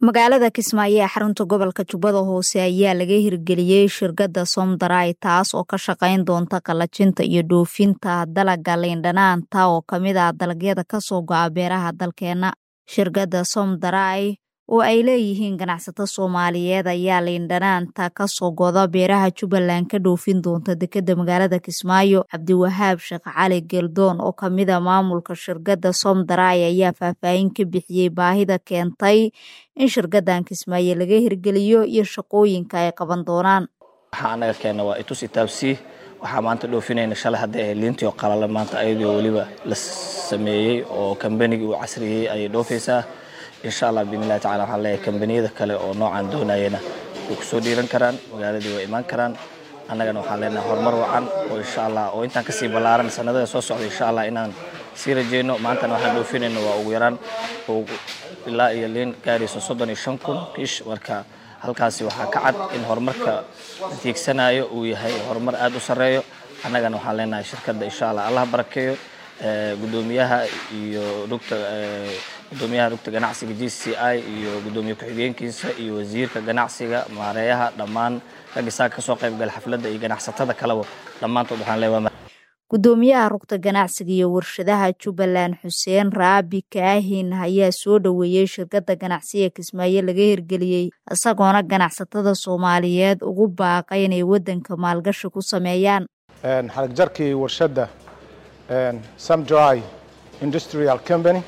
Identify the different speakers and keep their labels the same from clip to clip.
Speaker 1: magaalada kismaayo ee xarunta gobolka jubbada hoose ayaa laga hirgeliyey shirkadda somdarai taas oo ka shaqayn doonta qallajinta iyo dhoofinta dalagga liindhanaanta oo ka mid ah dalagyada kasoo go'a beeraha dalkeenna shirkadda somdarai oo ay leeyihiin ganacsato soomaaliyeed ayaa liindhanaanta kasoo goda beeraha jubbaland ka dhoofin doonta dekedda magaalada kismaayo cabdiwahaab sheekh cali geldoon oo kamida maamulka shirkadda somdarai ayaa faahfaahin ka bixiyey baahida keentay in shirkaddan kismaayo laga hirgeliyo iyo shaqooyinka ay qaban doonaan
Speaker 2: waxaa anaga keena waa itus itaabsii waxaa maanta dhoofinayna shalay hadday ahayd liintii oo qalala maanta ayadoo weliba la sameeyey oo kambanigii uu casriyey ayay dhoofaysaa insha allah biidnillahi tacala waxaan leeyahay kambaniyada kale oo noocan doonayana way kusoo dhiiran karaan magaaladii way imaan karaan annagana waxaan leenahay horumar wacan oo insha allah oo intaan kasii ballaaran sanadada soo socda insha allah inaan sii rajeyno maantana waxaan dhoofinayno waa ugu yaraan ilaa iyo liin gaarayso soddon iyo shan kun kiish marka halkaasi waxaa ka cad in horumarka la tiigsanayo uu yahay horumar aada u sarreeyo annagana waxaan leenahay shirkadda insha allah allah barakeeyo gudoomiyaha iyo rugta gudoomiyaha rugta ganacsiga g c i iyo gudoomiye ku-xigeenkiisa iyo wasiirka ganacsiga maareeyaha dhammaan raggisaa kasoo qayb gala xafladda iyo ganacsatada kaleba dhammaantood waxaan leeyahay
Speaker 1: gudoomiyaha rugta ganacsiga iyo warshadaha jubbaland xuseen raabi kaahin ayaa soo dhoweeyey shirkadda ganacsiga kismaayo laga hirgeliyey isagoona ganacsatada soomaaliyeed ugu baaqay inay waddanka maalgashi ku sameeyaan
Speaker 3: xaragjarkii warshadda samdry industrial company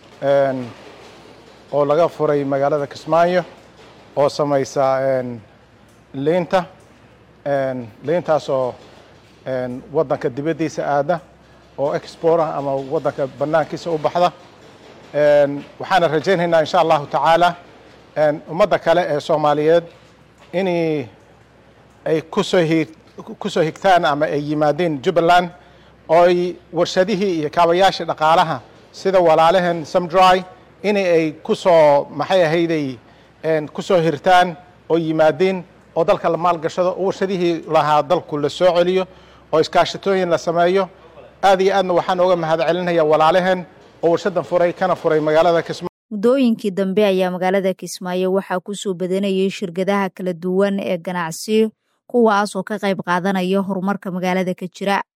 Speaker 3: oo laga furay magaalada kismaayo oo samaysa liinta liintaasoo waddanka dibaddiisa aada oo export ah ama waddanka bannaankiisa u baxda waxaana rajaynaynaa insha allahu tacaala ummadda kale ee soomaaliyeed in ay kusoo hi kusoo higtaan ama ay yimaadeen jubbaland ooy warshadihii iyo kaabayaashii dhaqaalaha sida walaalaheen samdry in ay kusoo maxay ahayday kusoo hirtaan oo yimaadeen oo dalka la maalgashado oo warshadihii lahaa dalku la soo celiyo oo iskaashatooyin la sameeyo aad iyo aadna waxaan ooga mahad celinaya walaalaheen oo warshadan furay kana furay magaalada kismaayo
Speaker 1: muddooyinkii dambe ayaa magaalada kismaayo waxaa kusoo badanayay shirkadaha kala duwan ee ganacsi kuwaas oo ka qayb qaadanaya horumarka magaalada ka jira